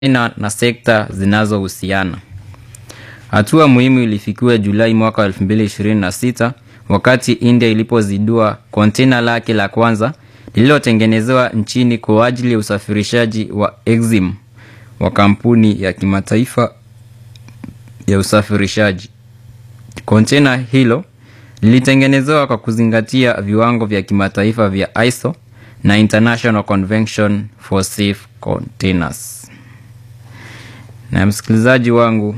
China na sekta zinazohusiana. Hatua muhimu ilifikiwa Julai mwaka 2026 wakati India ilipozindua kontena lake la kwanza lililotengenezewa nchini kwa ajili ya usafirishaji wa Exim wa kampuni ya kimataifa ya usafirishaji. Kontena hilo lilitengenezewa kwa kuzingatia viwango vya kimataifa vya ISO na International Convention for Safe Containers. Na msikilizaji wangu,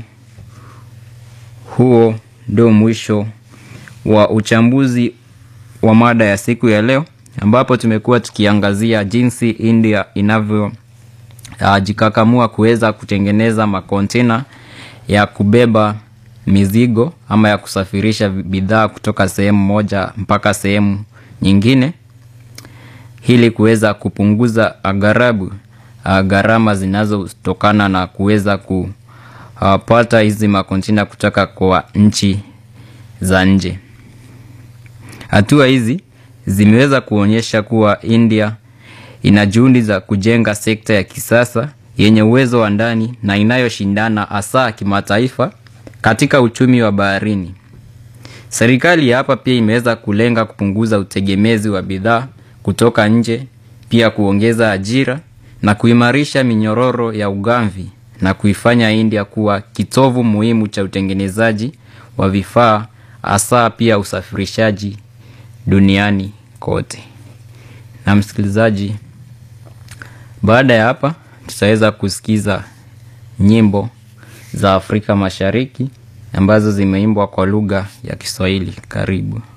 huo ndio mwisho wa uchambuzi wa mada ya siku ya leo, ambapo tumekuwa tukiangazia jinsi India inavyojikakamua kuweza kutengeneza makontena ya kubeba mizigo ama ya kusafirisha bidhaa kutoka sehemu moja mpaka sehemu nyingine ili kuweza kupunguza agharabu gharama zinazotokana na kuweza kupata hizi makontena kutoka kwa nchi za nje. Hatua hizi zimeweza kuonyesha kuwa India ina juhudi za kujenga sekta ya kisasa yenye uwezo wa ndani na inayoshindana hasa kimataifa katika uchumi wa baharini. Serikali ya hapa pia imeweza kulenga kupunguza utegemezi wa bidhaa kutoka nje, pia kuongeza ajira na kuimarisha minyororo ya ugavi na kuifanya India kuwa kitovu muhimu cha utengenezaji wa vifaa hasa pia usafirishaji duniani kote. Na msikilizaji, baada ya hapa tutaweza kusikiza nyimbo za Afrika Mashariki ambazo zimeimbwa kwa lugha ya Kiswahili. Karibu.